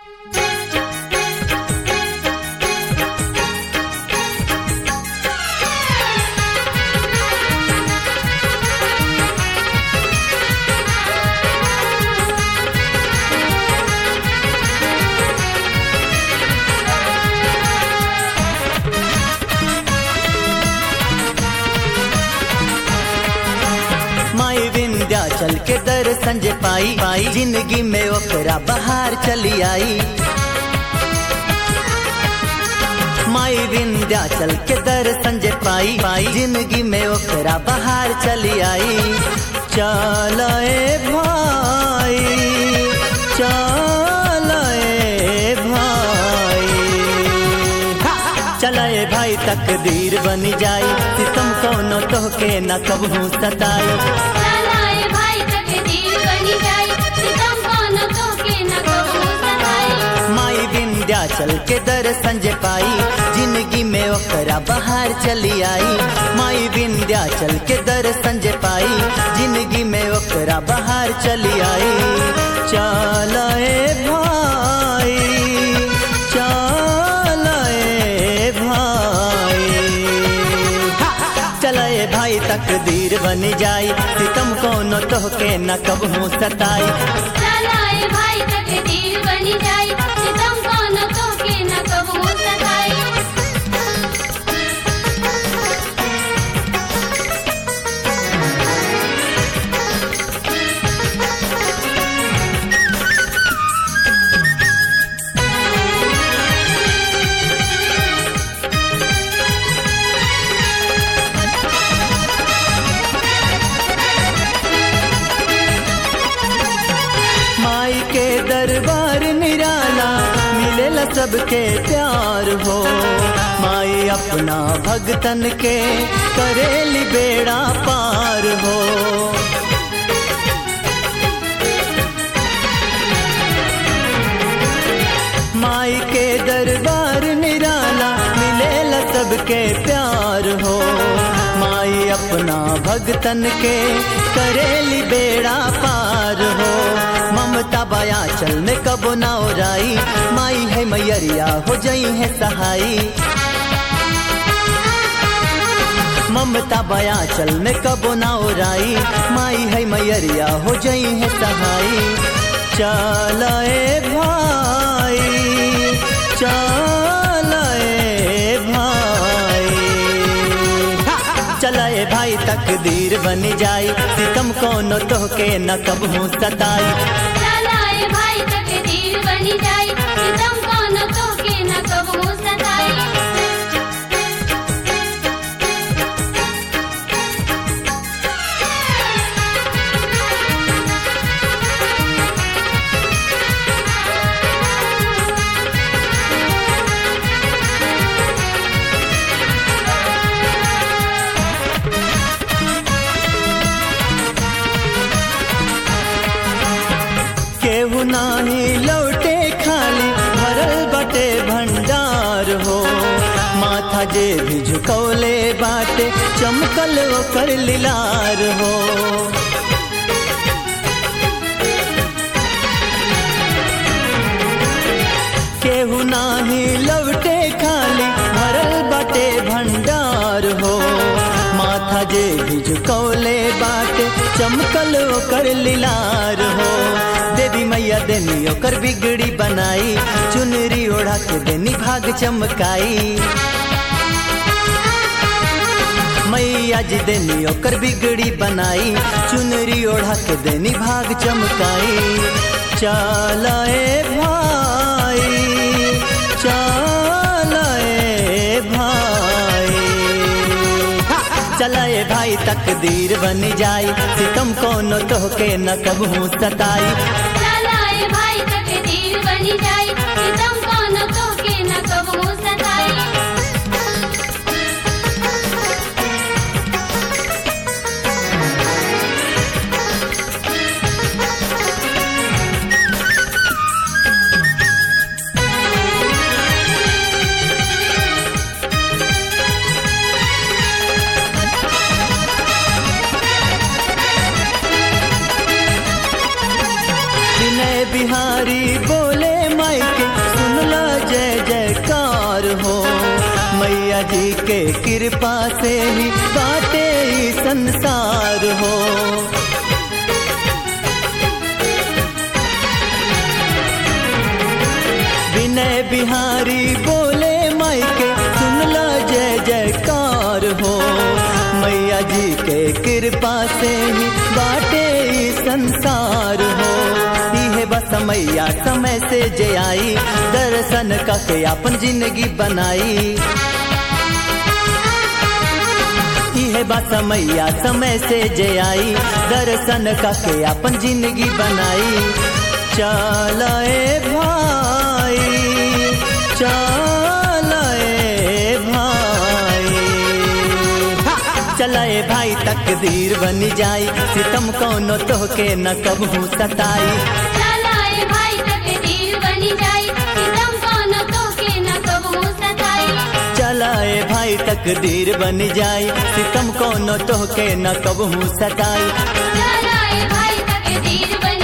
माई विंध्याचल के दर्शन जे पाई पाई जिंदगी में ओकरा बहार चली आई माई विंध्याचल के दर्शन जे पाई पाई जिंदगी में ओकरा बहार चली आई चल भाई चल भाई चलाए भाई तकदीर बन जाई सितम कोनो तोहके न कबहू सताई चलाए भाई तकदीर बनी जाए सितम कोनो तोके न कबू सताई माई विंध्याचल के दर्शन जे पाई जिंदगी में ओकरा बहार चली आई माई विंध्याचल के दर्शन जे पाई जिंदगी में ओकरा बहार चली आई चल भाई चल भाई चलाए भाई तकदीर बन जाई सितम कोनो तोहके न कबहू सताई चलाए भाई तकदीर बनी जाए सितम कोनो तोके न कबू सताई माई के दरबार निराला मिलेला सबके प्यार हो माई अपना भगतन के करेली बेड़ा पार हो माई के दरबार निराला मिलेला सबके प्यार हो माई अपना भगतन के करेली बेड़ा पार हो ममता बया चल में कबो ना ओराई माई है मैयरिया हो जई है सहाई ममता बया चल में कबो ना ओराई माई है मैयरिया हो जई है सहाई चलाए भाई चलाए भाई चलाए भाई तकदीर बन जाई सितम कोनो तोहके न कबहू सताई चलाए भाई तकदीर बनी जाए सितम कोनो तोके न कबू सताई केहू नाही लौटे खाली भरल बटे भंडार हो माथा जे भी झुकौले बाटे चमकल ओकर लिलार हो केहू नाही लौटे खाली भरल बटे भंडार हो माथा जे भी झुकौले बाटे चमकल ओकर लिलार हो देवी मैया देनी ओकर बिगड़ी बनाई चुनरी ओढ़ा के देनी भाग चमकाई मैया जी देनी ओकर बिगड़ी बनाई चुनरी ओढ़ा के देनी भाग चमकाई चलाए भाई चलाए भाई चलाए भाई तकदीर बन जाई सितम कोनो तोहके न कबहू सताई चलाए भाई तकदीर बनी जाए सितम कोनो तोके न कबू सताई जी के कृपा से ही बाटे ई संसार हो विनय बिहारी बोले माई के सुनला जय जयकार हो मैया जी के कृपा से ही बाटे ई संसार हो इहे बस मैया समय से जे आई दर्शन कके अपन जिंदगी बनाई इहे बस मैया समय से जे आई दर्शन कके अपन जिंदगी बनाई चलाए भाई चलाए भाई चलाए भाई तकदीर बन जाई सितम कौनो तोहके न कबहू सताई चलाए भाई तकदीर बनी जाई सितम कौनो तोके न कबहू सताई चलाए भाई तकदीर बन जाई सितम कौनो तोहके न कबहू सताई चलाए भाई तकदीर बनी